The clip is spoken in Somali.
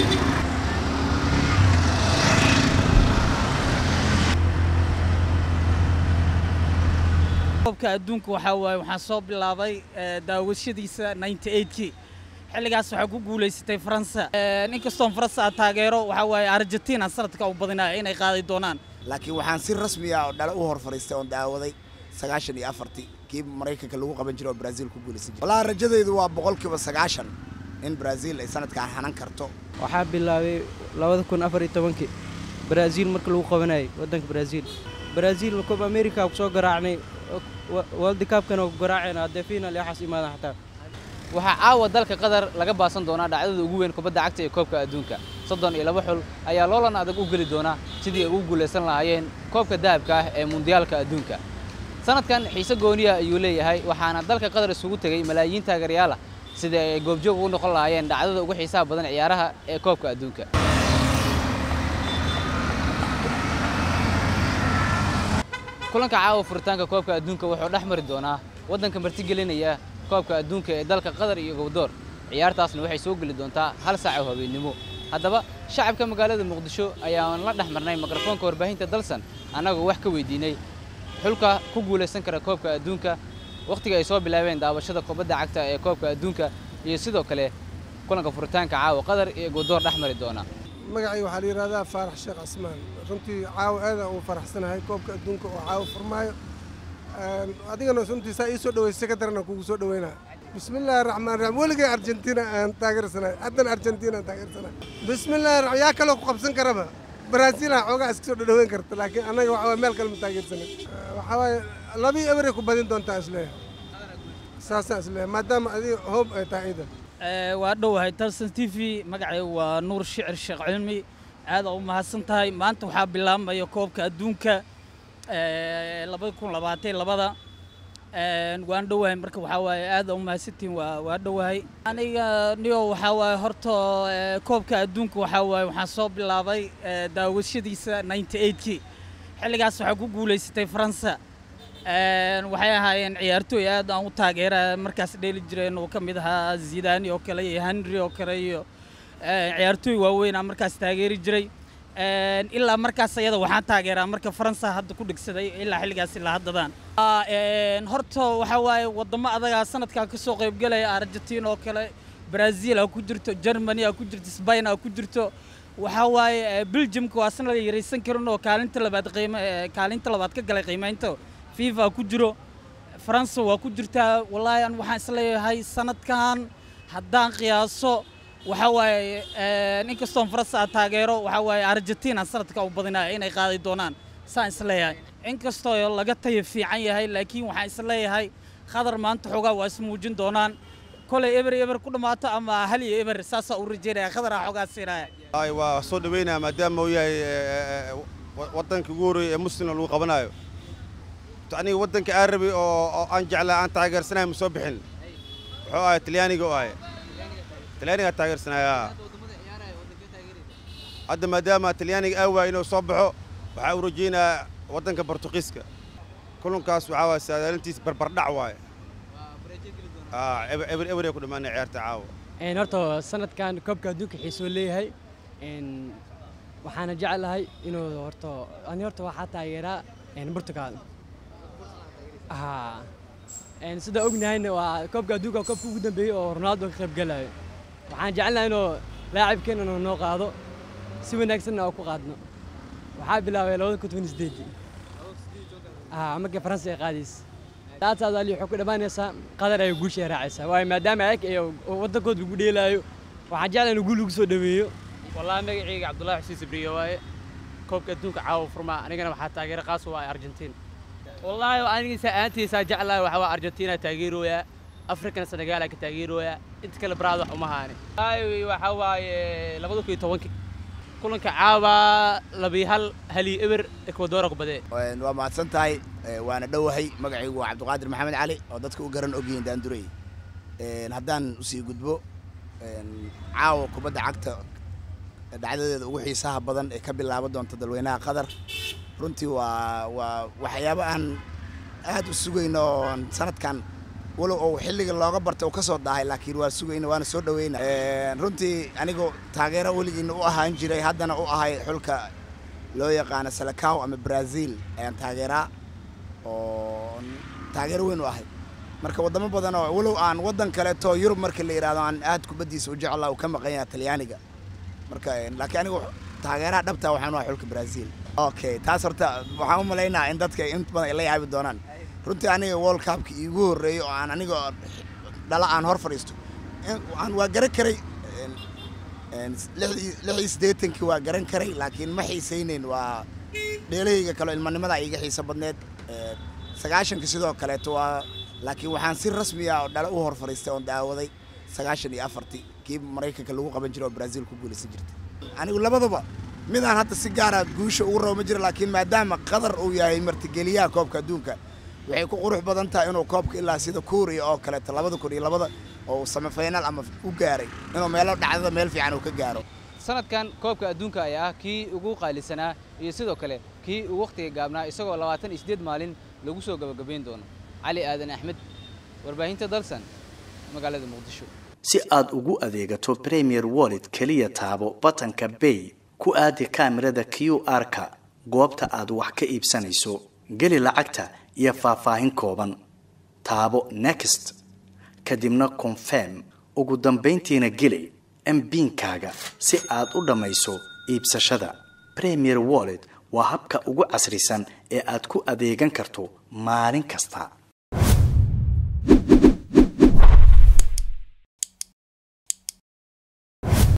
koobka adduunka waxaa waaye waxaan soo bilaabay daawashadiisa 98kii xilligaas waxaa ku guulaysatay faransa inkastoon faransa aan taageero waxaa waaye argentina sanadka u badinaya inay qaadi doonaan laakiin waxaan si rasmi ah oo dhale u hor fadhiistay oon daawaday sagaashan iyo afartii kii maraykanka lagu qaban jiray oo brazil ku guulaysan jiray wallahi rajadaydu waa boqolkiiba sagaashan in brazil ay sanadkaan hanan karto waxaa bilaabay labada kun afar iyo tobankii brazil marka lagu qabanayay waddanka brazil brazil cob america ku soo garaacnay world cupkana ku garaaceen haddee final iyo waxaas imaadan xataa waxaa caawa dalka qatar laga baasan doonaa dhacdada ugu weyn kubadda cagta ee koobka adduunka soddon iyo laba xul ayaa loolan adag u geli doona sidii ay ugu guulaysan lahaayeen koobka dahabka ah ee mundiyaalka adduunka sanadkan xiise gooniya ayuu leeyahay waxaana dalka qatar isugu tegey malaayiin taageerayaal ah sidii ay goobjoog ugu noqon lahaayeen dhacdada ugu xiisaha badan ciyaaraha ee koobka adduunka kulanka caawa furitaanka koobka adduunka wuxuu dhex mari doonaa waddanka martigelinaya koobka adduunka ee dalka qatar iyo gowdoor ciyaartaasna waxay soo geli doontaa hal saac oo habeennimo haddaba shacabka magaalada muqdisho ayaan la dhex marnay mikrofoonka warbaahinta dalsan annagoo wax ka weydiinay xulka ku guulaysan kara koobka adduunka wakhtiga ay soo bilaabeen daawashada kubadda cagta ee koobka adduunka iyo sidoo kale kulanka furitaanka caawa qatar iyo gowdoor dhex mari doona magacii waxaa la yidhahdaa faarax sheekh casmaan runtii caawa aada uu faraxsanahay koobka adduunka oo caawa furmaayo adigana runtii saa ii soo dhaweysay ka darana kugu soo dhaweynaa bismillaahi raxmaan raxiim weligay argentina aan taageersanahay haddana argentina aan taageersanahay bismillaahi raxmaan yaa kaloo ku qabsan karaba brazil aan xoogaa iska soo dhadhaweyn karta laakiin annaga waxa waye meel kale ma taageersanay waxaa waaye labii eberay ku badin doontaa isleeyahay saasaan isleeyahay maadaama adiga hoob ay tahay ciidan waa dhowahay talsan t v magacay waa nuur shicir sheekh cilmi aada u mahadsan tahay maanta waxaa bilaabmaya koobka adduunka labada kun labaatan labada waan dhowahay marka waxaa waaye aada u mahadsantihin waa waa dhowahay aniga niyo waxaa waaye horta koobka adduunka waxaa waaye waxaan soo bilaabay daawashadiisa 98kii xilligaas waxaa ku guulaysatay faransa waxay ahaayeen ciyaartooy aad aan u taageera markaas dheeli jireen oo ka mid ahaa zidani oo kale iyo henry oo kale iyo ciyaartooy waaweyn aan markaas taageeri jiray ilaa markaas ayada waxaan taageeraa marka faransa hadda ku dhigsaday ilaa xilligaas ilaa haddadaan horta waxaa waaye waddamo adagaa sanadkan ka soo qaybgelaya argentina oo kale brazil aa ku jirto germany aa ku jirto spain aa ku jirto waxaa waaye belgiumka waa sanad yaraysan karin oo kaalinta labaad qiima kaalinta labaad ka galay qiimaynta fifa ku jiro faransa waa ku jirtaa wallaahi an waxaan isleeyahay sanadkan haddaan qiyaaso waxaa waaye inkastoon faransa aan taageero waxaa waaye argentina sanadka u badinaya inay qaadi doonaan saan isleeyahay inkastoo laga tayo fiican yahay laakiin waxaan isleeyahay khadar maanta xoogaa waa ismuujin doonaan kolay eber eber ku dhammaato ama hal iyo eber saasaa u rajeynaya khadar aa xoogaa siinaya waa soo dhaweynaya maadaama uu yahay waddanka ugu horreeya ee muslimna lagu qabanayo aniga waddanka aarabi oo aan jeclaa aan taageersanahay ma soo bixin wuxuu ahay talyaaniga u ahay talyaanigaa taageersanaya hadda maadaama talyaaniga aa waaya inuu soo baxo waxaa u rajaynayaa waddanka bortuqiiska kulankaas waxaa waaya saadaalintiis barbardhac waaye eber eber ay ku dhammaanay ciyaarta caawa horta sanadkan koobka adduunka xiisoo leeyahay waxaana jeclahay inuu horta ani horta waxaa taageeraa Portugal haa sida ognahayna waa koobka adduunka koobka ugu dambeeyay oo Ronaldo ka qayb galayo waxaan jecelnahay inuu laacibkeena inuu noo qaado si wanaagsanna oo ku qaadno waxaa bilaabay labada kun toban sideed haa markii faransa ay qaadaysa taataas ali wuxuu ku dhammaanaysaa qadar ay guusha raacaysaa waayo maadaama ayag iyo waddankooda lagu dheelaayo waxaan jeclahay inuu guul lagu soo dhaweeyo wallaahi magacayga cabdullaahi xuseen sabriye waaye koobka adduunka caawa furmaa anigana waxaa taageero qaas u ah argentiin wallaahi anigiisa aantiisaa jeclahay waxaa waa argentina taageerooyaa afrikana senegaal ka taageerooyaa inta kale baraad wax uma haani wallaahi waxaa waaye labada kun iyo tobankii kulanka caawa labii hal hali eber ekwadora ku badee waa mahadsan tahay waana dhowahay magacaygu waa cabdiqaadir maxamed cali oo dadka u garan ogyihiin daandurey haddaan usii gudbo caawa kubadda cagta dhacdadeeda ugu xiisaha badan ee ka bilaaban doonta dalweynaha qatar runtii waa waa waxyaabo aan aad u sugayno oon sanadkan walow ou xilliga looga bartay uu ka soo daahay laakiin waa sugayna waana soo dhaweyna runtii anigu taageero weligiina u ahaan jiray haddana u ahay xulka loo yaqaano salakaw ama brazil ayaan taageeraa oo taageero weyn u ahay marka waddamo badan oo walow aan waddan kaleeto yurub marka la yidhahdo aan aad kubaddiisa u jeclaa uu ka maqan yahay talyaaniga marka laakiin anigu taageeraha dhabta waxaan u ahay xulka brazil okay taas horta waxaan u malaynaa in dadka in badan ay la yaabi doonaan runtii aniga world cupka iigu horreeyey oo aan aniga dhala aan hor fadhiisto aan waa garan karay lix iyo siddeetankii waa garan karay laakiin ma xiisaynayn waa dheelahayga kaleo ilmanimada iiga xiiso badneed sagaashanka sidoo kaleeto waa laakiin waxaan si rasmiya oo dhala u hor fadhiistay oon daawaday sagaashan iyo afartii kii maraykanka lagu qaban jiray oo brazil ku guulaysan jirtay anigu labadaba midaan hadda si gaara guusha ugu rabo ma jiro laakiin maadaama qatar uu yahay martigeliyaha koobka adduunka waxay ku qurux badan tahay inuu koobka ilaa sida kuuriya oo kaleeto labada kun iyo labada oo samifaynaal ama u gaaray inuu meelo dhacdada meel fiican uu ka gaaro sanadkan koobka adduunka ayaa ah kii ugu qaalisanaa iyo sidoo kale kii ugu wakhtiga gaabnaa isagoo labaatan iyo siddeed maalin lagu soo gabagabayn doono cali aadan axmed warbaahinta dalsan magaalada muqdisho si aad ugu adeegato premier wallet keliya taabo batanka bay ku aadi kaamirada q r-ka goobta aad wax ka iibsanayso geli lacagta iyo faahfaahin kooban taabo next kadibna confirm ugu dambayntiina geli mbiinkaaga si aad u dhammayso iibsashada premier wallet waa habka ugu casrisan ee aad ku adeegan karto maalin kasta